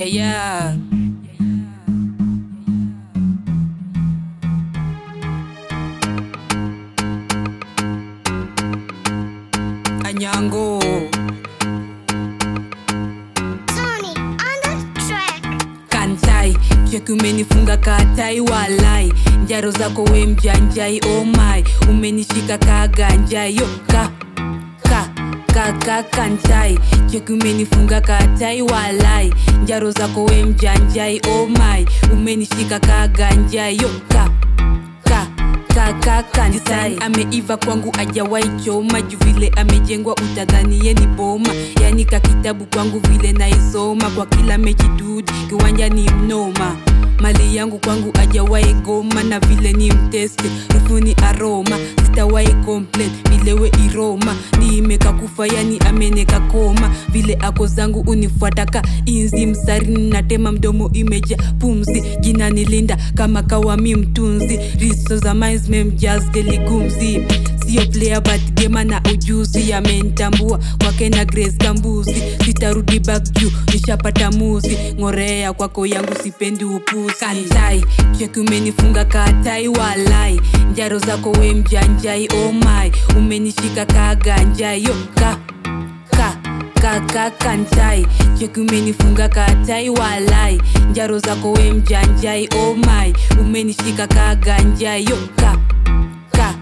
Yeah, yeah. Anyango. Tony on the track. kantai cheki umenifunga katai walai njaro zako we mjanjai oh my umenishika kaganjai yo ka ka ka ka kantai cheki umenifunga katai walai njaro zako we mjanjai oh my umenishika kaganjai yo ka ka kakakanisai ameiva kwangu ajawai choma juu vile amejengwa utadhani ye ni boma yani kakitabu kwangu vile naisoma kwa kila mechi dudi kiwanja ni mnoma mali yangu kwangu ajawai goma na vile ni mteste rufu ni aroma sitawai complain vilewe iroma niimeka kufa yani ameneka koma vile ako zangu unifuataka inzi msarini natema mdomo imeja pumzi jina nilinda kama kawami mtunzi riso za minds memjas deligumzi sio player but gema na ujuzi amenitambua kwake na grace kambuzi sitarudi back juu nishapata muzi ngorea kwako yangu sipendi upuzi kantai cheki umenifunga katai walai njaro zako we mjanjai oh my umenishika kaganjai yo ka ka kakakantai cheki umenifunga katai walai njaro zako we mjanjai oh my umenishika kaganjai yo ka ka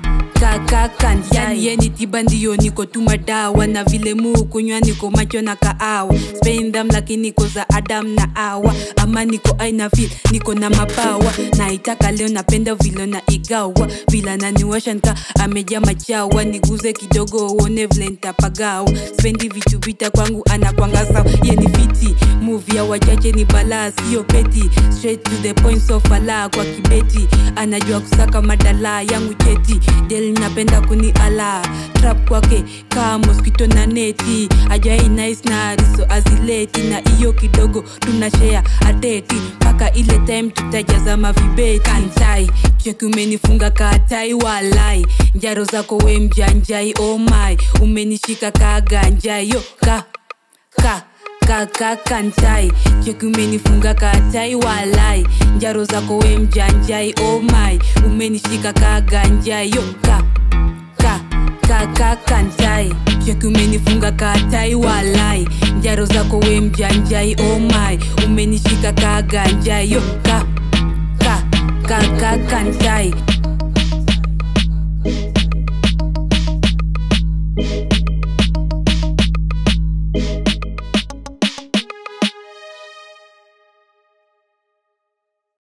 kakakanjani yeni tiba ndiyo niko tu madawa na vile muu kunywa niko macho na kaawa spendam lakini niko za adam na awa ama niko aina fil niko na mapawa naitaka leo napenda vile na igawa vila naniwasha nka ameja machawa niguze kidogo uone vile ntapagawa spendi vitu vita kwangu anakwanga sawa yeni fiti muvi ya wachache ni balaa sio peti straight to the point so fala kwa kibeti anajua kusaka madala yangu cheti del napenda kuni ala trap kwake kaa moskito na neti ajai nice na ariso azileti na iyo kidogo tunashea ateti mpaka ile time tutajaza mavibeti kantai cheki umenifunga katai walai njaro zako we mjanjai oh my umenishika kaganjai yo ka ka kakakantai cheki umenifunga katai walai njaro zako we mjanjai oh my umenishika kaganjai yo ka ka kakakantai cheki umenifunga katai walai njaro zako we mjanjai oh my umenishika kaganjai yo ka ka kakakantai